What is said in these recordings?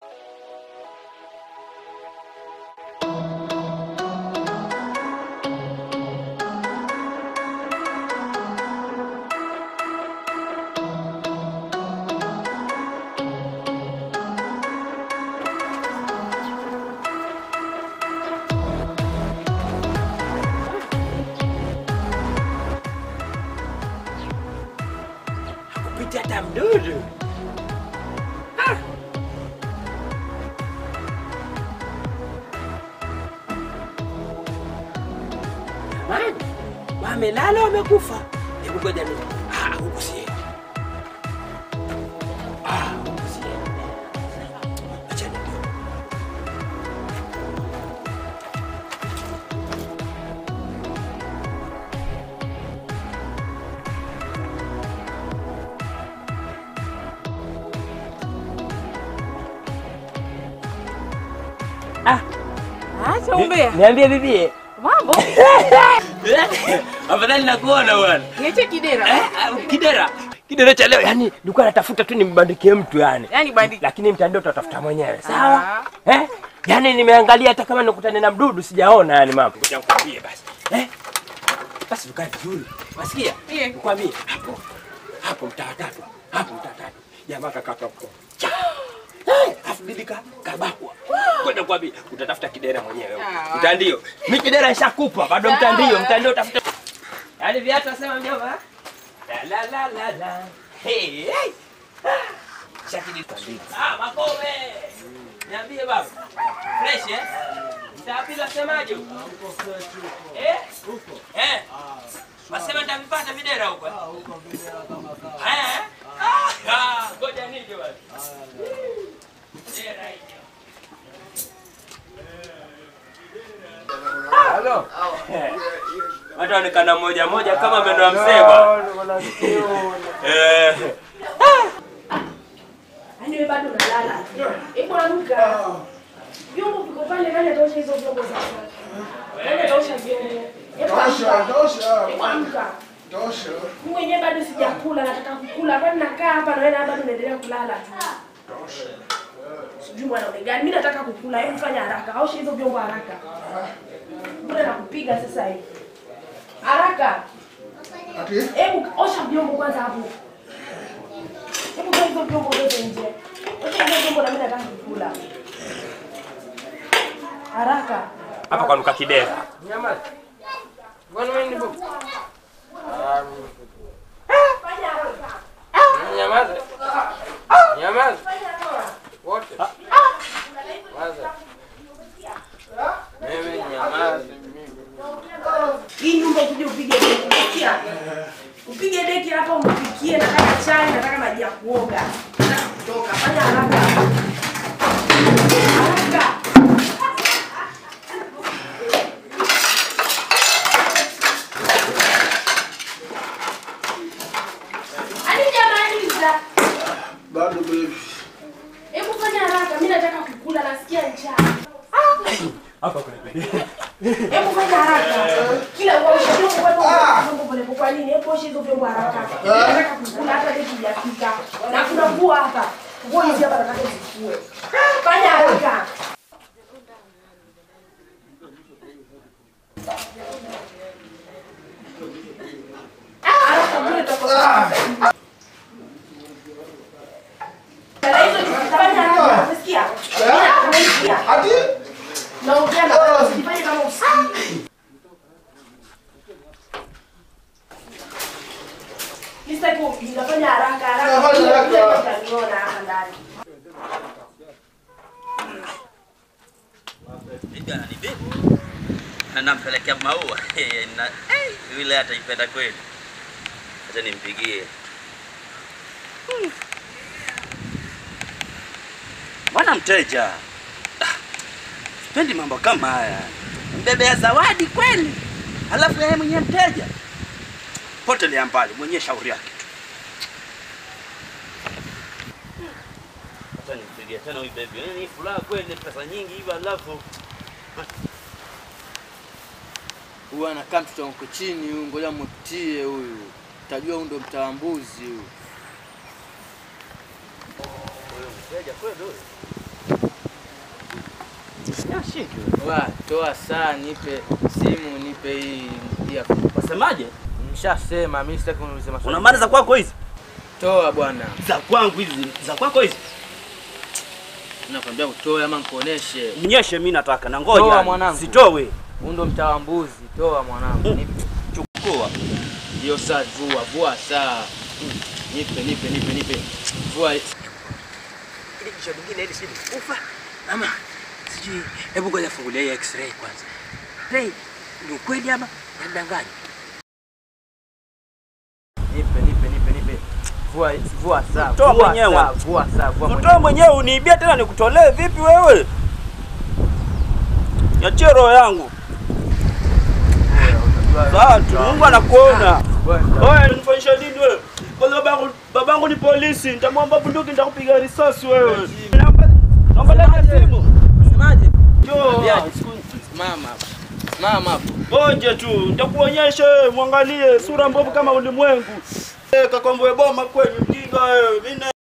Hakupita hata mdudu. Ah. Jamani, wamelala wamekufa. Hebu ngoja mimi. Ah, huku siendi. Ah, huku siendi. Acha nijue. Acha umbea. Niambie bibie. Mambo. Afadhali nakuona bwana. Niache kidera. Eh, ah, Kidera. Kidera cha leo yani nilikuwa natafuta tu nimbandikie mtu yani. Yaani bandiki. Lakini mtandao utatafuta mwenyewe. Sawa? Eh? Yaani nimeangalia hata kama nikutane na mdudu sijaona yani mambo. Ngoja nikwambie basi. Eh? Basi tukae vizuri. Wasikia? Ndiyo. Nikwambie hapo. Hapo mtaa tatu. Hapo mtaa tatu. Jamaa kakaka huko. Eh, afu bibi ka kabakwa. Kwenda kwa bibi utatafuta kidera mwenyewe. Ah, Mtandio. Mimi kidera nishakupa bado mtandio, mtandio utafuta. Yaani viatu nasema mjomba. La la la la la. Hey, hey. Shakidi Ah, makome. Niambie baba. Fresh eh? Mtapila semaje huko? Eh? Eh? Wasema nitavipata videra huko. eh? Eh? Ah, ah, ngoja nije basi. Dera hiyo. Halo. Watu waonekana moja moja kama meno ya mzee bwana. Eh. Yaani wewe bado unalala. Hebu amka. Vyombo viko pale, nani ataosha hizo vyombo sasa? Nani ataosha vyombo? Hebu Tosha, amka. tosha, Hebu amka. tosha, Mimi mwenyewe bado sijakula, nataka kukula. Kwani nakaa hapa na wewe bado unaendelea kulala tu. tosha. Sijui mwanaume gani. Mimi nataka kukula. Hebu fanya haraka. Osha hizo vyombo haraka. Mbona nakupiga sasa hivi? Haraka. Ati? Hebu osha vyombo kwanza hapo. Hebu toa hizo vyombo zote nje. Osha hizo vyombo na mimi nataka kukula. Haraka. Hapa kwa nuka kidera. Nyamaza. Bwana wewe ni bubu. Fanya haraka. Nyamaza. Nyamaza. Wote. Nyamaza. Mimi nyamaza. Mimi. Hii nyumba ukuje upige deki. Unasikia? Upige deki hapa umpikie nataka chai, nataka maji ya kuoga. Nataka kutoka. Fanya haraka. Haraka. Hadi jamaliza. Bado baby. Hebu fanya haraka. Mimi nataka kukula, nasikia njaa. Hapa kuna kidera. Hebu fanya haraka. Kila uoshe vyombo kwa vyombo pole pole. Kwa nini? Hebu osha hizo vyombo haraka. Nataka kukula hata leo sijafika. Na kuna nguo hapa. Nguo hizi hapa nataka zifue. Fanya haraka. Haraka vile tutakosa. Na hizo fanya haraka. Unasikia? Unasikia? Ati? Naongea na wewe usifanye kama usikii. Mr. Kupi, nafanya haraka haraka. Nafanya haraka. Kile utaniona hapa ndani. Bibi ananibeba na nampelekea maua na eh, yule ataipenda kweli. Acha nimpigie. Hmm. Bwana mteja, Ah, sipendi mambo kama haya. Mbebea zawadi kweli, halafu yeye mwenyewe mteja. Potelea mbali, mwenyewe shauri yake tu. Acha nimpigie tena huyu baby. Yaani furaha kweli, pesa nyingi hivi halafu Huyu anakaa mtoto wangu chini huyu, ngoja mutie huyu, tajua huyu ndo mtaambuzi huyu. huyo mteja kweli huyo. Wa, toa saa, nipe simu, nipe hii hii. Wasemaje? Nishasema mimi sitaki uniulize maswali. Una maana za kwako hizi? Toa bwana. Za kwangu hizi, za kwako hizi. Nakwambia utoe ama nikuoneshe. Mnyeshe mimi nataka na ngoja. Toa mwanangu. Sitowe. Huu ndo mtaa wa mbuzi. Toa mwanangu. Mm. Nipe. Chukua. Hiyo saa vua, vua saa. Nipe, nipe, nipe, nipe. Vua. Ile jicho lingine hili sijui kufa ama sijui. Hebu ngoja fungulia hii x-ray kwanza. Hey, ni ukweli ama nadanganya? Nipe, nipe, nipe, nipe. Vua, vua saa. Toa vua mwenyewe. saa, Vua saa, vua Utoe mwenyewe uniibia tena nikutolee vipi wewe? Niachie roho yangu. Sawa tu, Mungu anakuona. Oya, nifanyisha nini wewe? Kwanza babangu, babangu ni polisi, nitamwomba bunduki nitakupiga risasi wewe. Naomba naomba leta simu. Semaje? Njoo. Ambiaje? Mama. Mama hapo. Ngoje tu, nitakuonyesha wewe, mwangalie sura mbovu kama ulimwengu. Eh, kakomboe boma kwenye mjinga wewe. Mimi na-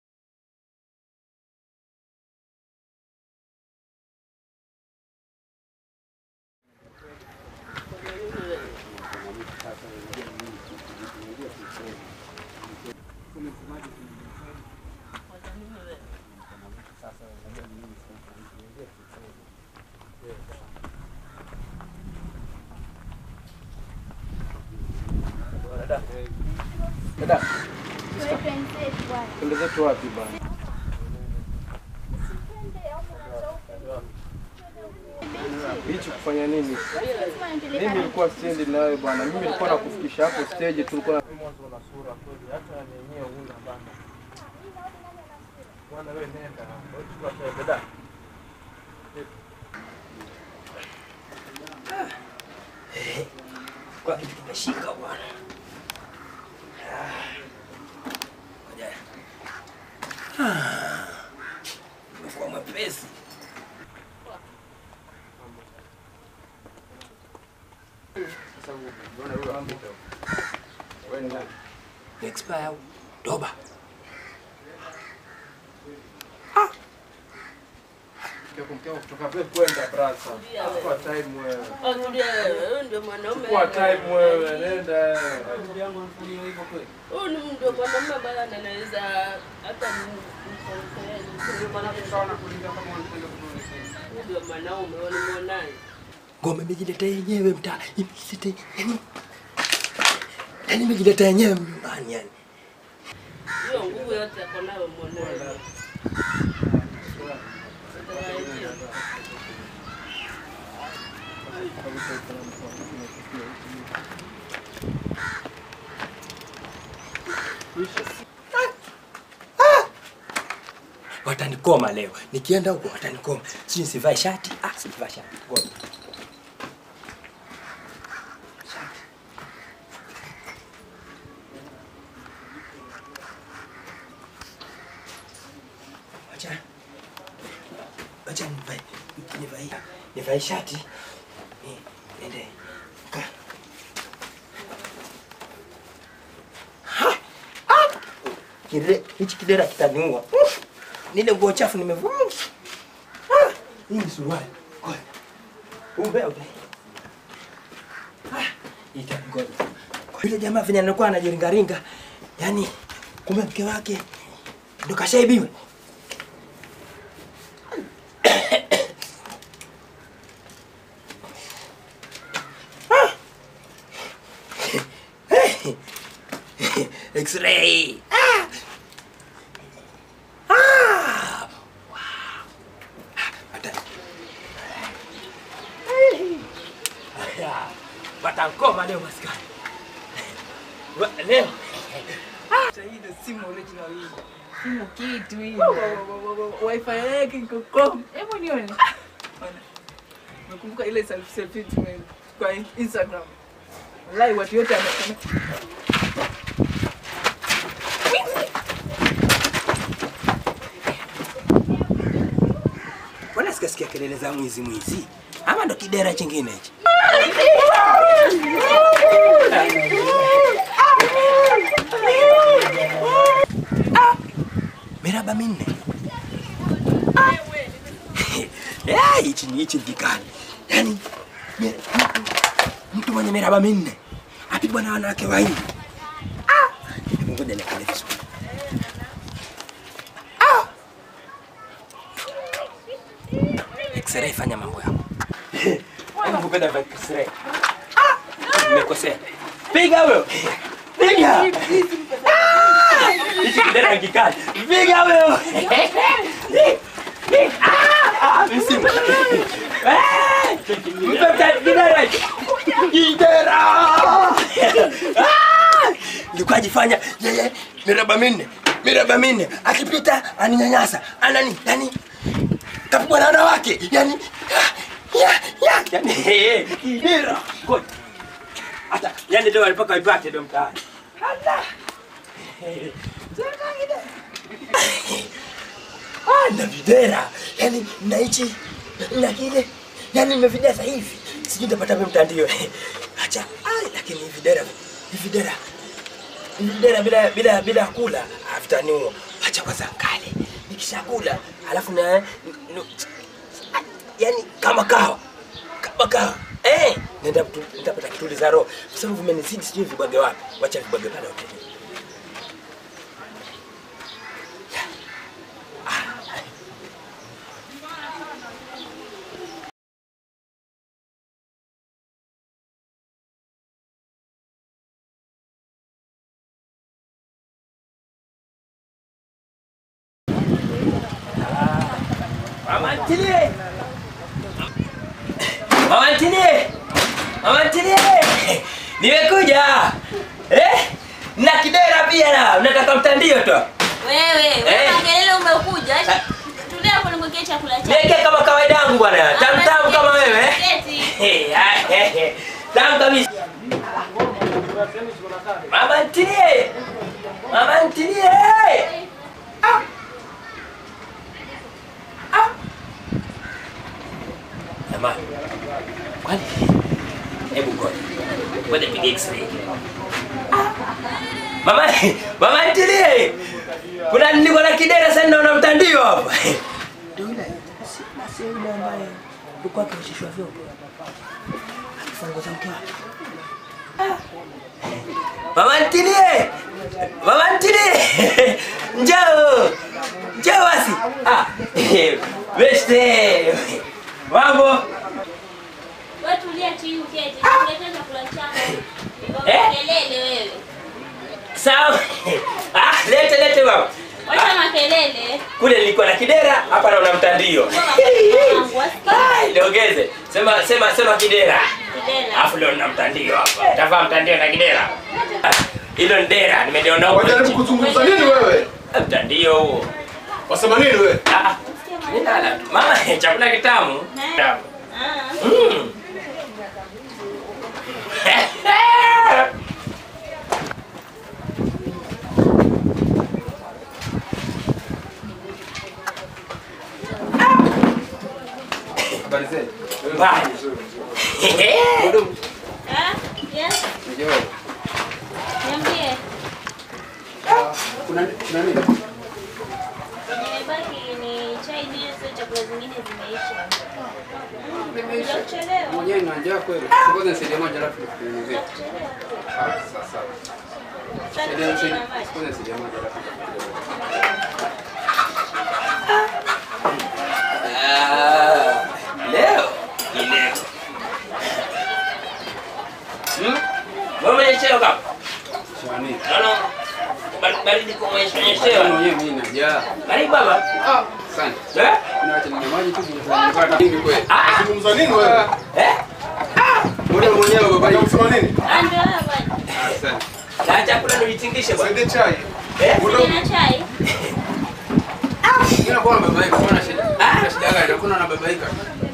Dada, twende zetu wapi bwana? Bichi kufanya nini? Mimi nilikuwa siendi na wewe bwana. Mimi nilikuwa nakufikisha hapo stage tulikuwa mwanzo na sura kweli. Hata yenyewe huna bana. Bwana wewe nenda. Wewe dada. Kwa kitu kimeshika bwana. Ngoja. Ah. Umekuwa mwepesi. Ni expire au doba. kutoka pale kwenda brasa. Chukua time wewe. Wewe ndio mwanaume. Chukua time wewe. Nenda. Huyu ni ndio mwanaume bwana anaweza hata ndio mwanaume walimwonaye. Ngoma imejiletea yenyewe mtaa. Imejileta yani. Yani imejileta yenyewe nyumbani yani. Hiyo nguvu yote yako nayo mwonaye. Watanikoma leo. Nikienda huko watanikoma. Si nisivai shati? Ah, sivai shati. Ngoja. Wacha. Wacha nivae. Nivae. Nivae shati. Ni- Niende. Kaa. Ha! Ah! Kile hichi kidera kitaniua. Nile nguo chafu nimevua. Ah! Hii ni suruali. Ngoja. Umbe ube. Ah! Itagoja. Yule jamaa venye anakuwa anajiringaringa. Yaani kumbe mke wake ndo kashaibiwa. X-ray. Ah! Ah! Wow. Hata. Aya, Watankoma leo maskani. Wa- Leo. Simu kitu hivi. Wifi yake iko com. Hebu nione. Nakumbuka ile self selfie tume kwa Instagram. Wallahi watu wote wame Mbona sikasikia kelele za mwizi mwizi? Ama ndo kidera chingine hichi? Ah! Miraba minne. Ah! Eh, hichi ni hichi vikali. Yaani me- mtu, mtu mwenye miraba minne apigwa na wanawake wawili. Ah! Hebu ngoja niangalie vizuri. Ah! X-ray fanya mambo yako. Hebu kupenda vya X-ray. Ah! Nimekosea. Piga huyo. Piga. Ah! Hichi kidera kikali. Piga huyo. Ah, misimu. Eh, mpe mta- kidera hicho. Kidera. Ah! Nilikuwa ajifanya yeye miraba minne miraba minne akipita aninyanyasa anani yani kapigwa na wanawake yani ya, ya, yani kidera ngoja hata yani leo alipaka ipate ndio mtaani Allah Ah, na videra yani na hichi na kile yani nimevidesa hivi sijui nitapata mimi mtandio acha ai lakini hivi videra hivi videra hivi videra bila bila bila kula havitaniua acha kwanza kale nikishakula alafu na nu- yani kama kawa kama kawa eh nenda kutu- nitapata kituliza roho kwa sababu vimenizidi sijui vibwage wapi wacha vibwage pale hotelini Mama ntilie. Mama ntilie. Mama ntilie. Nimekuja. Eh? Na kidera pia na nataka mtandio tu. Wewe, Eh. wewe makelele umekuja. Ah. Tulia hapo nimwekee chakula chako. Niweke kama kawaida yangu bwana. Tamu tamu kama wewe. eh? Keti. Eh, ah, eh, eh. Tamu kabisa. Mama ntilie. Mama ntilie. Ah. Ah. Jamani. Kwani hebu ngoja. Ngoja nipige x-ray. Ah. Mama, mama ntilie. Kuna niko na kidera sasa naona mtandio hapa. Ndio yule. Si basi yule ambaye alikuwa akishishwa vyombo. Akifunguza mke wake. Ah. Mama ntilie. Mama ntilie. Njoo. Njoo basi. Ah. Beste. Mambo. Wewe tulia chini uketi. Tuletee chakula chako. Eh? Makelele wewe. Sawa. Ah, lete lete mama. Wacha makelele. Kule nilikuwa na kidera, hapa naona mtandio. Wangu, wasikia. Ai, Niongeze. Sema sema sema kidera. Kidela. Alafu leo nina mtandio hapa. Tavaa mtandio na kidera. Ah, Hilo ni dera, nimeliona huko. Wajaribu kuzungumza nini wewe? Mtandio huo. Wasema nini wewe? Ah, mimi nala tu. Mama, chakula kitamu. Tamu. Ah. Mm. Habari zenu. Mbaya. Mhudumu, Ah, yes. nijawahi. Niambie. Kuna kuna nini? Nimebaki ni chai ndizo chakula zingine zimeisha. Bila kuchelewa. Mwenyewe na njaa kweli. Ngoja nisaidie moja alafu nikunyunyuzie. Kuchelewa. Ah, sasa. Saidia Sasa nisaidie. na maji. Ngoja nisaidie moja alafu nikunyunyuzie. Ah, Leo ni leo. Hmm? Wewe umenyeshewa kama? Shani. Naona bar- baridi kwa Wewe umenyeshewa. mwenyewe mimi na njaa. Karibu baba. Ah, asante. Eh? Unaacha ninywe maji tu nipata mimi kweli. Ah, Zungumza nini wewe? eh? Mbona mwenyewe baba hii? Unasema nini? Ah, ndio hapa. Asante. Na chakula ndio itingishe bwana. Saidie chai. Eh? Sina chai. Mimi nakuwa nababaika, mbona shida? Kuna shida gani? Hakuna nababaika.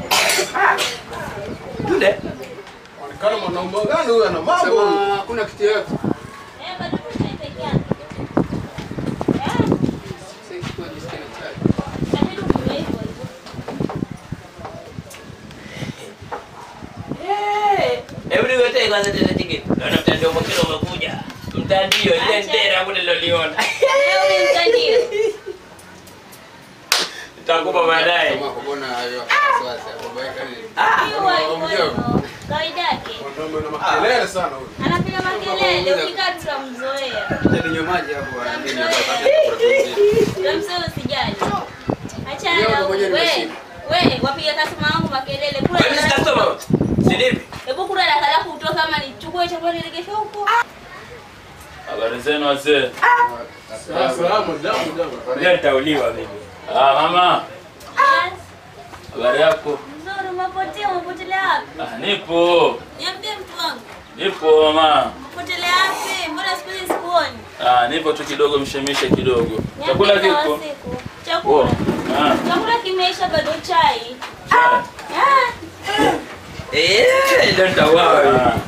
Yule Onekana mwanaume gani huyu ana mambo? Sema hakuna kitu yote. Eh, bado kuna peke yake. Eh, Sasa ikiwa jisikia na chai. inabidi unywe hivyo hivyo. Eh, hebu niwetee kwanza tena tiketi. Naona mtandio mwingine umekuja. Mtandio ile ndera kule niloliona. Leo ni mtandio. Takupa baadaye. Kama kuona hayo wasiwasi, babaika ni- Hiyo hivyo hivyo. Kawaida yake. Mwanaume na makelele sana huyu. Anapiga makelele, ukikaa tutamzoea. Ninywe maji hapo bwana. Tutamzoea usijali. Achana Leo na ndo mwenyewe we. nimeshinda. We, wapiga customer wangu makelele. Kula Wewe si customer? Si ndivyo? Hebu kula daka lako utoke kama nichukue chakula niregeshe huko. Habari zenu wazee. Salamu, jambo, jambo. Leo nitauliwa mimi. Ah, mama. Yes. Habari yako? Mzuri, umepotea, umepotelea wapi? Ah, nipo. Niambie mtu wangu. Nipo mama. Umepotelea wapi? Mbona siku hizi sikuoni? Ah, nipo tu kidogo mshemishe kidogo. Chakula Niambie kwa kipo? siku. Oh. Chakula. Ah. Chakula kimeisha bado chai. chai. Ah. Eh, leo nitauawa mimi. Ah.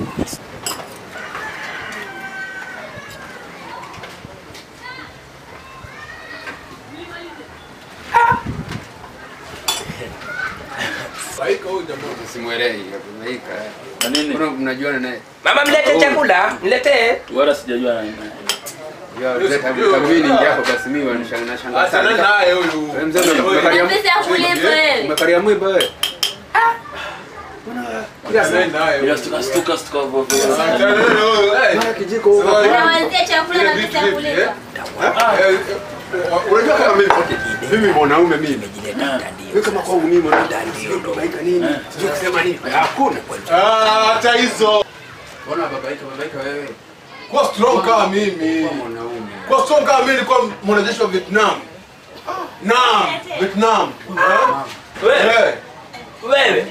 Baika huyu jamaa. Usimwelewi, babaika. Kwa nini? Mbona mnajuana naye? Mama mlete chakula, mletee. Wala sijajua nani. Ya, leta kabini yako basi mimi wanashanga nashanga Achana sana. naye huyu. Wewe mzee ndo umekalia Na pesa ya kulipa wewe. umekalia mwimba wewe. Kila Achana saa naye Bila huyu. stuka stuka stuka hivyo. Achana naye huyu. Eh. mara kijiko huko. Unawazia chakula na pesa ya kulipa. Eh, eh, Unajua kama mimi mimi mwanaume mimi. Wewe kama kwangu mimi mwanangu sio babaika nini? Sio kusema nini? Hakuna. Ah, hata hizo. Mbona babaika babaika wewe? Kuwa strong kama mimi. Kwa mwanaume. Kuwa strong kama mimi nilikuwa mwanajeshi wa Vietnam. Naam, Vietnam. Eh? Wewe, Eh. wewe.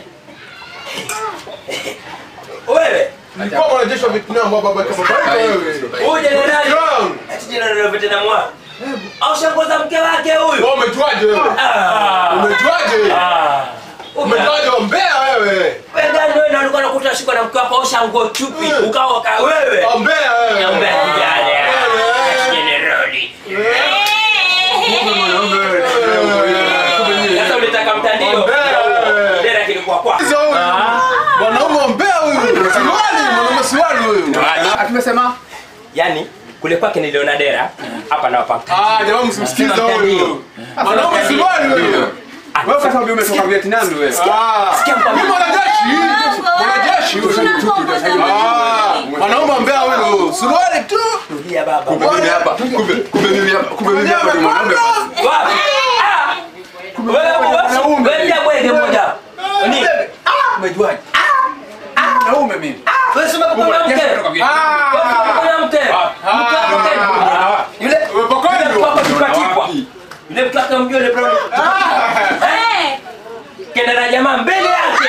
Wewe. Nilikuwa mwanajeshi wa Vietnam wa baba kama baba wewe. Huyu jenerali. Strong. Ati jenerali wa Vietnam wa. Au shangoza mke wake huyu. Wewe umejuaje wewe? Ah. Umejuaje? Ah. Umejuaje ombea wewe? Wewe gani wewe ndio ulikuwa unakuta shiko na mke wako au shango chupi ukawa ka wewe. Ombea wewe. Ombea kijana. Wewe. Jenerali. Mwanaume wewe. Sasa ulitaka mtandio. Ombea. Dera kilikuwa kwa. Hizo huyu. Mwanaume ombea huyu. Siwali, mwanaume siwali huyu. Akimesema Yaani kule kwake niliona dera hapa na hapa. Ah, jamaa msimsikize huyu. Mwanaume siwali huyu. wewe kwa sababu umetoka Vietnam wewe. Ah. Sikia mkwambia. Ni mwanajeshi. Mwanajeshi huyu. Ah, mwanaume ombea huyu. Suruali tu. Tulia baba. Kumbe mimi hapa. Kumbe kumbe mimi hapa. Kumbe mimi hapa ni mwanaume. Wapi? Ah! Wewe wewe wewe pia bwege moja. Ni Umejuaje? Mwanaume mimi. wewe sema kwa mke. Wewe sema kwa mke. Mke wako tena. Yule Umepokonywa. mke wako tukatipwa. Yule mke wako mjue yule bro. Eh. Kenda na jamaa mbele yake.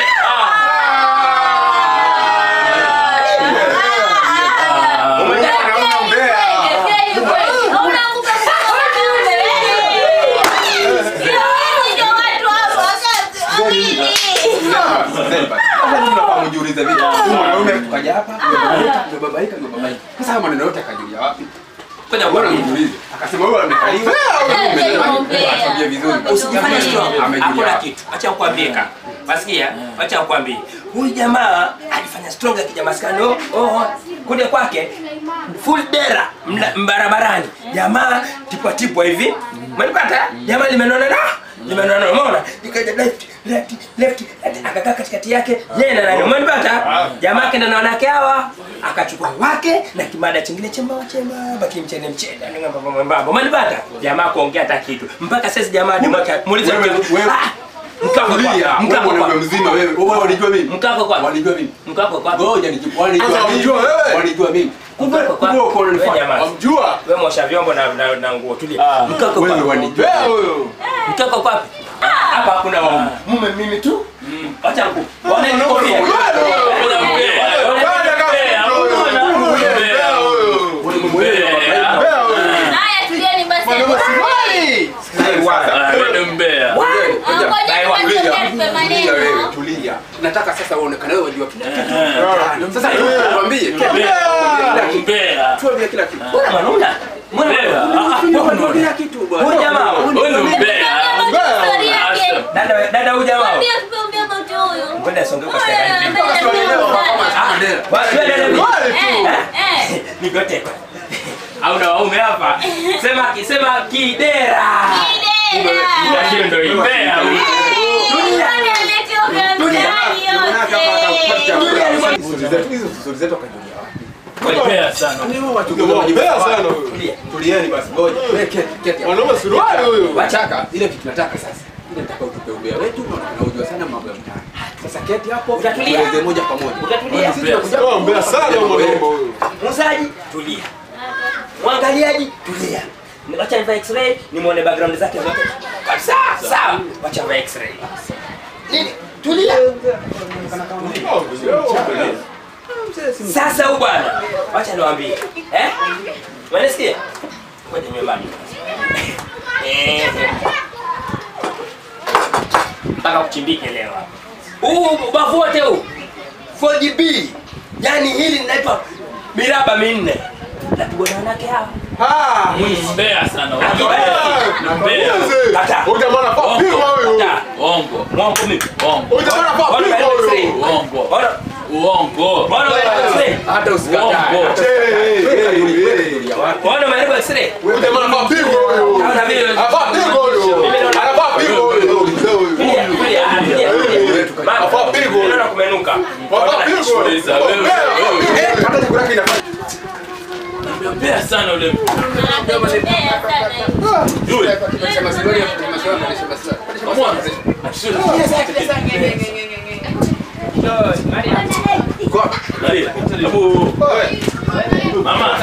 Mwanaume ombea. Sasa mimi nafaa kujiuliza vipi? Huyu mwanaume tukaja hapa, tumebabaika, tumebabaika. Sasa haya maneno yote akajulia wapi? Ngoja Bwana bwana. nijiulize. Akasema wewe amekaliwa. Atuambie vizuri. Usijifanye strong. Amejulia Hakuna wapi? kitu. Acha nikwambie kaka. Wasikia? Acha nikwambie. Huyu jamaa alifanya strong akija maskani. Oh, oh. Kuja kwake full dera mna- barabarani. Jamaa tipwa tipwa hivi. Umenipata? Jamaa limenona na limenona umeona? Ikaja left left left left. akakaa katikati yake yeye na nani umenipata? Jamaa kenda na wanawake hawa akachukua wake na kimada chingine chembamba chembamba kimchene mchene yani mwembamba mwembamba umenipata? Jamaa kuongea hata kitu mpaka sasa jamaa hadi mwaka muulize Wewe- mke- wewe- Ah! mkako kwa Tulia. Wewe mkako mwanaume kwa mzima wewe. Wewe wanijua mimi. mkako kwa Wanijua mimi. mkako kwa Ngoja nijibu. Wanijua Sasa mimi. wamjua wewe? Wanijua mimi. kumbe kwa Kumbe uko wewe unanifanya. jamaa Wamjua? wewe mwosha vyombo na na, na nguo tulia mkako Wewe kwa wanijua. Ombea huyu. mkako kwa wapi hapa hakuna waume mume mimi tu acha mkuu waone niko pia Ombea huyu. Ombea huyu. Haya, tulieni basi. Mwanaume siwali. Mbea. Ngoja kwanza tupe Tulia wewe, maneno. tulia. Nataka sasa uonekane wewe wajua kila kitu. Sasa tuambie kila kitu. Mbea. Tuambie kila kitu. mbona manuna mbona Mbea. manuna Kila kitu bwana. huyu jamaa Huyu ni mbea. Story yake. dada dada huyu jamaa Mwambie tupe about huyo. ngoja asongee kwa Wewe, stara hivi wewe, wewe, wewe. Bwana, wewe dada hivi. Wale tu. Eh, eh. nigote au na waume hapa sema sema kidera Kidera. Lakini ndio imbea huyu. Stori zetu hizo stori zetu akajulia wapi? Imbea sana. Mbea sana huyo. Tulia, tulieni basi ngoja. Wewe keti, keti. hapa. Mwanaume suruali huyo. Wachaka, ile kitu nataka sasa. Ile nataka utupe ubea wetu na tunaujua sana mambo ya mtaani. Sasa keti hapo, Utatulia? tueleze moja kwa moja. Utatulia? Sisi tunakuja Oh, mbea sana huyo mwanaume huyo. Muuzaji, tulia. Mwangaliaji, tulia. Wacha nivae x-ray nimuone background zake zote. Kabisa, sawa. Wacha nivae x-ray. Nini? Tulia. Sasa huyu bwana, wacha niwaambie. Eh? Mwanasikia? Ngoja niwe mbali. Eh. Mpaka kuchimbike leo hapa. Huu ubavu wote huu. 4GB. Yaani hili linaitwa miraba minne. Napigwa na wanawake hawa. Ah! Mbea sana. Ah! Mbea. Mzee. Kata. Huyu jamaa anafaa pigwa huyu. Kata. Uongo. Mwongo mimi. Uongo. Huyu jamaa anafaa Bwana pigwa wewe x-ray. huyu. Uongo. Bwana, Uongo. bwana wewe x-ray. Hata usikatae. Uongo. hata Eh, usikatae. eh, Wewe eh, kajuli- wewe eh. kajulia wapi? Bwana wewe x-ray. Huyu jamaa anafaa pigwa huyu. Naona vile Anafaa pigwa huyu. Anafaa pigwa huyu. Mzee huyu. Tulia, tulia, tulia, tulia. Mama, Anafaa pigwa huyu. naona kumenuka. Anafaa pigwa huyu. Sikiliza, wewe, Mbea. wewe. Eh, hata chakula yake inafanya. Mbea sana ule mtu. Yule. Sema sema sema sema sema. Kamona. Maria. Hebu. Mama.